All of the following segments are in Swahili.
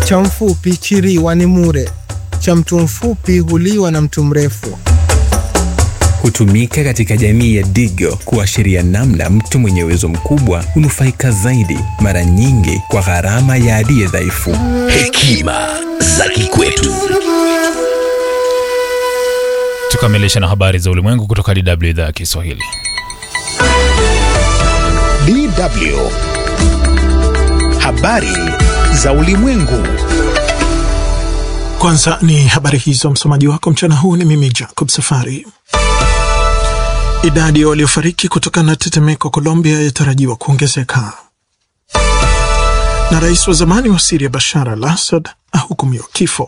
Cha mfupi chiriwa ni mure, cha mtu mfupi huliwa na mtu mrefu. Hutumika katika jamii ya Digo kuashiria namna mtu mwenye uwezo mkubwa hunufaika zaidi, mara nyingi kwa gharama ya aliye dhaifu. Hekima za kikwetu. Tukamilisha na habari za ulimwengu kutoka DW idhaa ya Kiswahili. DW. Habari za ulimwengu. Kwanza ni habari hizo, msomaji wako mchana huu ni mimi Jacob Safari. Idadi ya waliofariki kutokana na tetemeko Colombia yatarajiwa kuongezeka, na rais wa zamani wa Siria Bashar al Assad ahukumiwa kifo.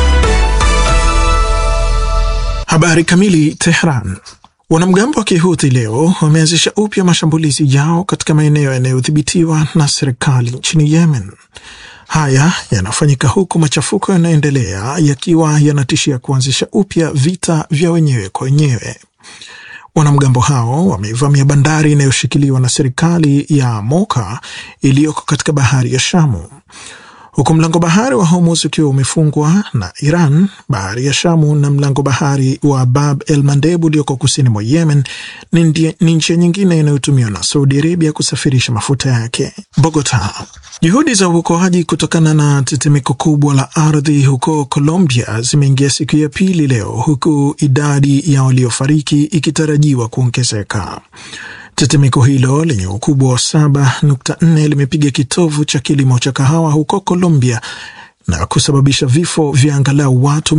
Habari kamili. Tehran. Wanamgambo wa Kihuthi leo wameanzisha upya mashambulizi yao katika maeneo yanayodhibitiwa na serikali nchini Yemen. Haya yanafanyika huku machafuko yanaendelea yakiwa yanatishia kuanzisha upya vita vya wenyewe kwa wenyewe. Wanamgambo hao wameivamia bandari inayoshikiliwa na serikali ya Moka iliyoko katika bahari ya Shamu, huku mlango bahari wa Hormuz ukiwa umefungwa na Iran. Bahari ya Shamu na mlango bahari wa Bab el Mandeb ulioko kusini mwa Yemen ni njia nyingine inayotumiwa na Saudi Arabia kusafirisha mafuta yake. Bogota. Juhudi za uokoaji kutokana na tetemeko kubwa la ardhi huko Colombia zimeingia siku ya pili leo, huku idadi ya waliofariki ikitarajiwa kuongezeka. Tetemeko hilo lenye ukubwa wa 7.4 limepiga kitovu cha kilimo cha kahawa huko Colombia na kusababisha vifo vya angalau watu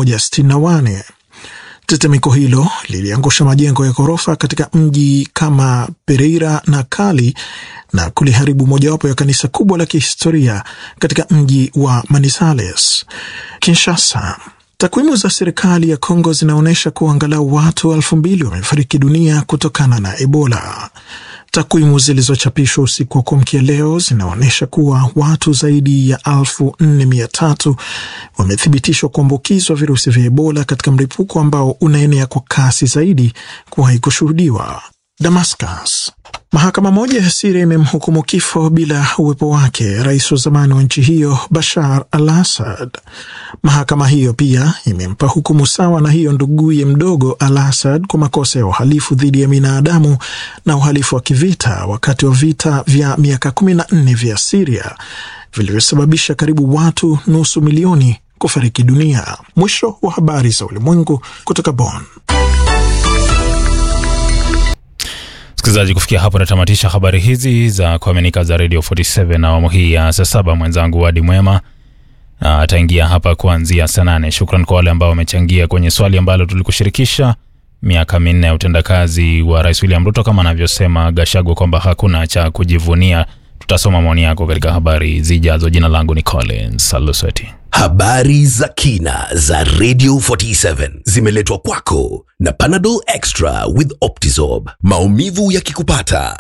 164. Tetemeko hilo liliangusha majengo ya ghorofa katika mji kama Pereira na Cali na kuliharibu mojawapo ya kanisa kubwa la kihistoria katika mji wa Manizales. Kinshasa. Takwimu za serikali ya Kongo zinaonyesha kuwa angalau watu elfu mbili wamefariki dunia kutokana na Ebola. Takwimu zilizochapishwa usiku wa kuamkia leo zinaonyesha kuwa watu zaidi ya elfu nne mia tatu wamethibitishwa kuambukizwa virusi vya Ebola katika mlipuko ambao unaenea kwa kasi zaidi kuwahi kushuhudiwa. Damascus. Mahakama moja ya Siria imemhukumu kifo bila uwepo wake rais wa zamani wa nchi hiyo Bashar al Assad. Mahakama hiyo pia imempa hukumu sawa na hiyo nduguye mdogo al Assad kwa makosa ya uhalifu dhidi ya binadamu na uhalifu wa kivita wakati wa vita vya miaka kumi na nne vya Siria vilivyosababisha karibu watu nusu milioni kufariki dunia. Mwisho wa habari za ulimwengu kutoka Bonn. Msikilizaji, kufikia hapo natamatisha habari hizi za kuaminika za Radio 47 na awamu hii ya saa saba. Mwenzangu Wadi Mwema ataingia hapa kuanzia saa nane. Shukran kwa wale ambao wamechangia kwenye swali ambalo tulikushirikisha, miaka minne ya utendakazi wa Rais William Ruto, kama anavyosema Gashagwa kwamba hakuna cha kujivunia. Tutasoma maoni yako katika habari zijazo. Jina langu ni Collins Alusweti. Habari za kina za Radio 47 zimeletwa kwako na Panadol Extra with Optizorb. Maumivu yakikupata